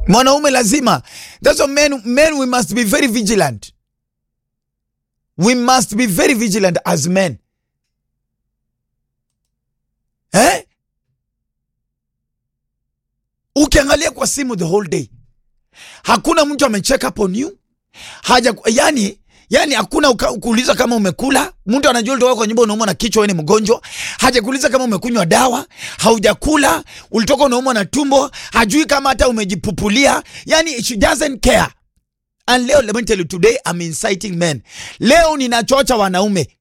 mwanaume lazima that's why men, men we must be very vigilant we must be very vigilant as men eh? ukiangalia kwa simu the whole day hakuna mtu amecheck up on you haja yani yani hakuna uka- kuuliza kama umekula mtu anajua ulitoka kwa nyumba unaumwa na kichwa wewe ni mgonjwa hajakuuliza kama umekunywa dawa haujakula ulitoka unaumwa na tumbo hajui kama hata umejipupulia yani she doesn't care and leo let me tell you today I'm inciting men leo ninachocha wanaume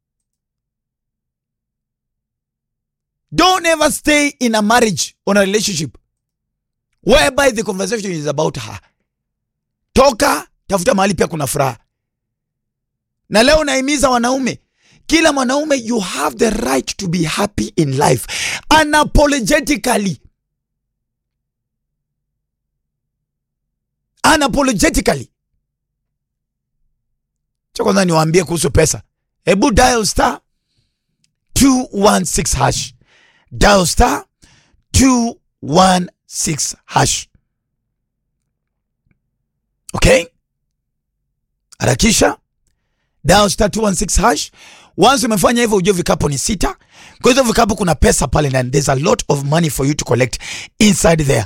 don't ever stay in a marriage or a relationship whereby the conversation is about her toka tafuta mahali pia kuna furaha na leo naimiza wanaume kila mwanaume you have the right to be happy in life unapologetically unapologetically cha kwanza niwaambie kuhusu pesa hebu dial star 216 hash dial star 216 hash okay harakisha dial star 216 hash once umefanya hivyo ujue vikapu ni sita kwa hizo vikapu kuna pesa pale ndani there's a lot of money for you to collect inside there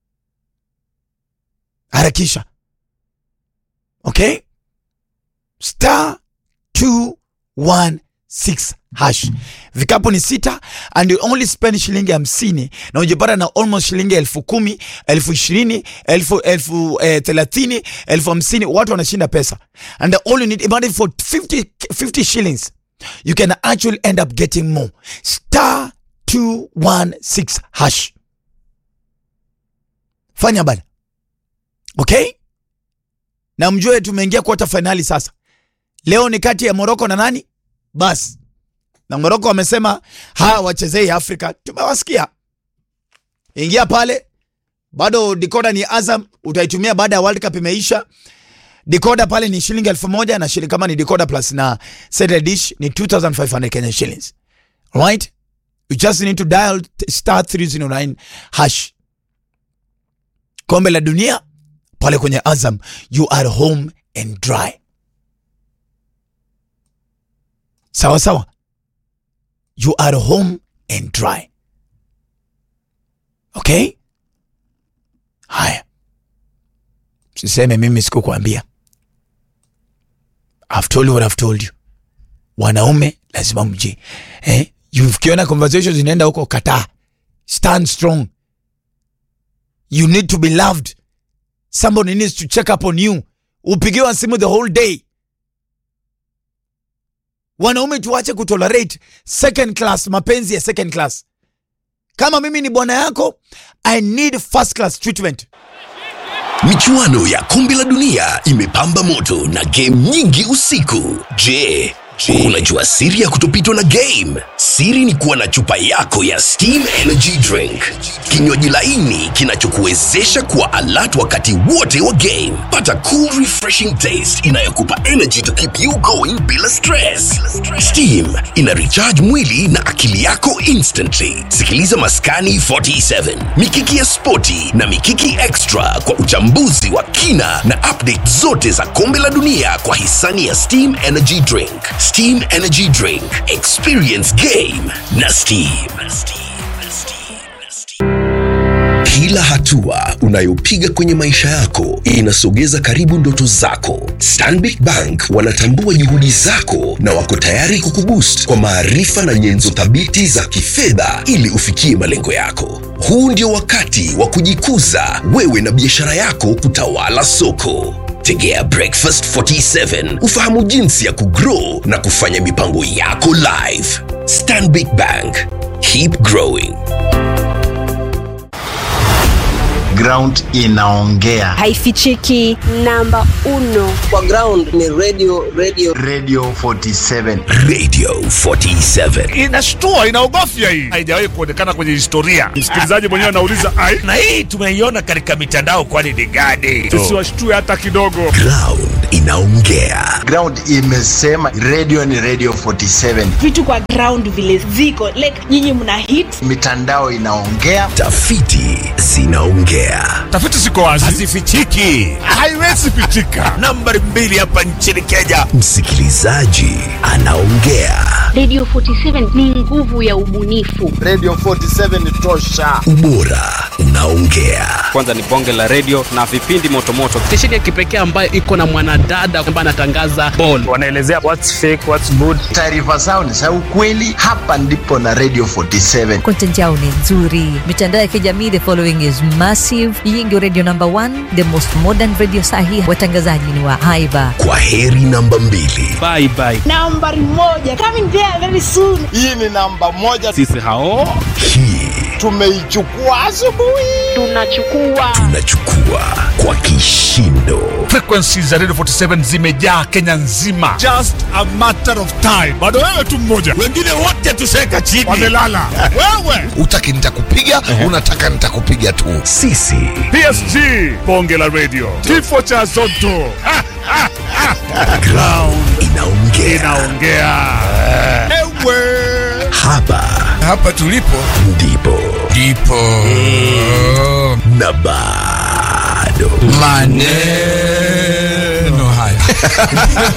harakisha okay star 216 hash vikapu ni sita and you only spend shilingi hamsini na ujipata na almost shilingi elfu kumi elfu ishirini elfu elfu eh, thelathini elfu hamsini watu wanashinda pesa and all you need imagine for 50, 50 shillings you can actually end up getting more star 216 hash fanya bana okay na mjue tumeingia quarter finali sasa leo ni kati ya moroko na nani basi na moroko wamesema hawa wachezei afrika tumewasikia ingia pale bado dikoda ni azam utaitumia baada ya world cup imeisha dikoda pale ni shilingi elfu moja na shilingi kama ni dikoda plus na set dish ni 2500 kenyan shillings right you just need to dial t- star 309 hash kombe la dunia pale kwenye azam you are home and dry sawa sawa you are home and dry okay haya siseme mimi sikukwambia I've told you what I've told you wanaume lazima mji eh? You- ukiona conversations zinaenda huko kataa stand strong you need to be loved somebody needs to check up on you upigiwa simu the whole day wanaume tuache kutolerate second class mapenzi ya second class kama mimi ni bwana yako i need first class treatment michuano ya kombe la dunia imepamba moto na game nyingi usiku je Je, unajua siri ya kutopitwa na game? Siri ni kuwa na chupa yako ya Steam Energy Drink, kinywaji laini kinachokuwezesha kuwa alert wakati wote wa game. Pata cool refreshing taste inayokupa energy to keep you going bila stress. Steam ina recharge mwili na akili yako instantly. Sikiliza Maskani 47, Mikiki ya Spoti na Mikiki Extra kwa uchambuzi wa kina na update zote za kombe la dunia kwa hisani ya Steam Energy Drink. Steam Energy Drink, experience game na Steam. Kila hatua unayopiga kwenye maisha yako inasogeza karibu ndoto zako. Stanbic Bank wanatambua juhudi zako na wako tayari kukuboost kwa maarifa na nyenzo thabiti za kifedha ili ufikie malengo yako. Huu ndio wakati wa kujikuza wewe na biashara yako kutawala soko. Tegea Breakfast 47 ufahamu jinsi ya kugrow na kufanya mipango yako live. Stanbic Bank, keep growing. ground inaongea haifichiki namba uno kwa ground ni radio radio radio 47 Radio 47. inashtua inaogofya hii haijawahi kuonekana kwenye historia msikilizaji mwenyewe anauliza ai na hii tumeiona katika mitandao kwani ni gani tusiwashtue hata kidogo Ground inaongea. ground imesema radio ni radio 47 vitu kwa ground vile ziko like nyinyi mna hit mitandao inaongea Tafiti zinaongea. inaongea. Tafiti ziko wazi, Hazifichiki. haiwezi pitika. Nambari mbili hapa nchini Kenya. Msikilizaji anaongea. Radio 47 ni nguvu ya ubunifu. Radio 47 ni tosha. Ubora unaongea. kwanza ni bonge la redio na vipindi motomoto stesheni ya kipekee ambayo iko na mwanadada ambaye anatangaza ball wanaelezea what's fake, what's good. Taarifa zao ni za ukweli. Hapa ndipo na Radio 47. content yao ni nzuri mitandao ya kijamii the following is massive hii ndio radio number one the most modern radio sahi watangazaji ni wa haiba Kwa heri namba mbili. bye bye Nambari moja coming there very soon. Hii ni namba moja, sisi hao Hii tumeichukua asubuhi. Tunachukua tunachukua kwa kishindo. Frequencies za Radio 47 zimejaa Kenya nzima, just a matter of time. Bado wewe tu mmoja, Wengine wote tuseka chini. wamelala wewe. utaki nitakupiga unataka nitakupiga tu Sisi PSG, bonge la radio, kifo cha Zotto Ha, ha, ha. ground inaongea. inaongea ewe Hapa hapa tulipo ndipo ndipo na bado maneno haya